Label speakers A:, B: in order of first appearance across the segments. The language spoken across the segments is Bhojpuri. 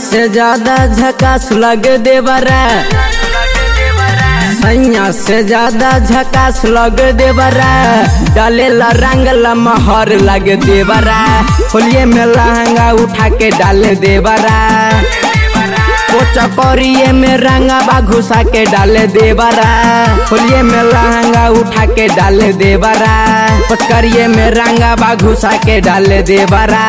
A: से ज्यादा झकास लग देवरा सैया से ज्यादा झकास लग देवरा डालेला रंगला महर लग देवरा होलिये में लहंगा उठा के डाल देवरा पोचा करिए में रंगा घुसा के डाल देवरा होलिये में लहंगा उठा के डाल देवरा पचकरिए में रंगा घुसा के डाल देवरा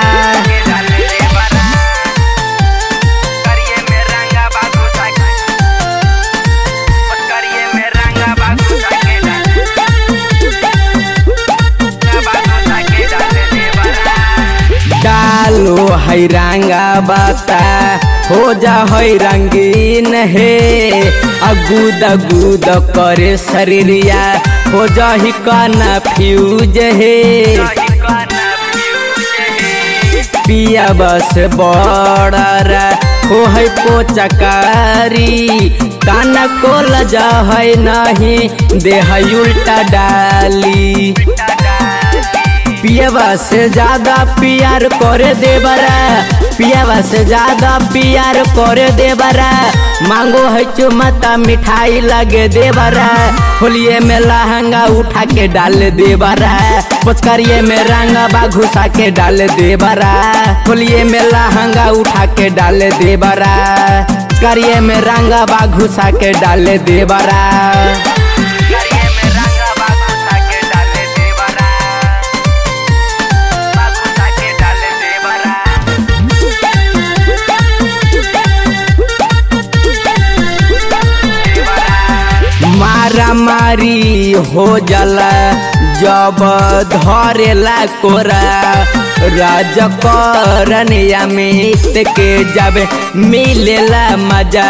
A: डालो है रंगा बाता हो जा है रंगीन हे अगूद अगूद करे शरीरिया हो जा ही काना फ्यूज हे पिया बस बड़र हो है पोचकारी काना को लजा है नहीं देह उल्टा डाली पियावा से ज्यादा प्यार करे देवरा पियावा से ज्यादा प्यार करे देवरा मांगो है चुमता मिठाई लगे देवरा होलिये में लहंगा उठा के डाल देवरा पुचकारिये में रंगा बा घुसा के डाल देवरा होलिये में लहंगा उठा के डाल देवरा पुचकारिये में रंगा बा घुसा के डाल देवरा मारा मारी हो जाला जब धरेला कोरा राज करनिया मित के जब मिलेला मजा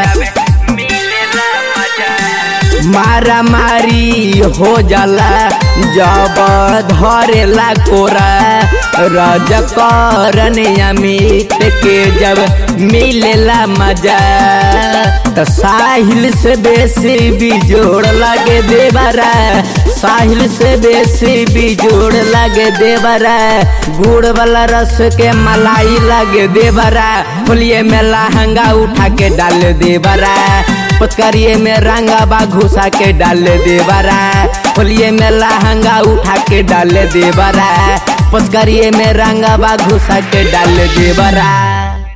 A: मारा मारी हो जाला जब धरेला कोरा राज करनिया मित के जब मिलेला मजा त साहिल से बेसी बिजोड़ लगे देवरा साहिल से बेसी बिजोड़ लगे देवरा गुड़ वाला रस के मलाई लगे देवरा होलिये में लहंगा उठा के डाल देवरा पचकरिए में रंगा बा घुसा के डाल देवरा होलिये में लहंगा उठा के डाल देवरा पचकरिए में रंगा बा घुसा के डाल देवरा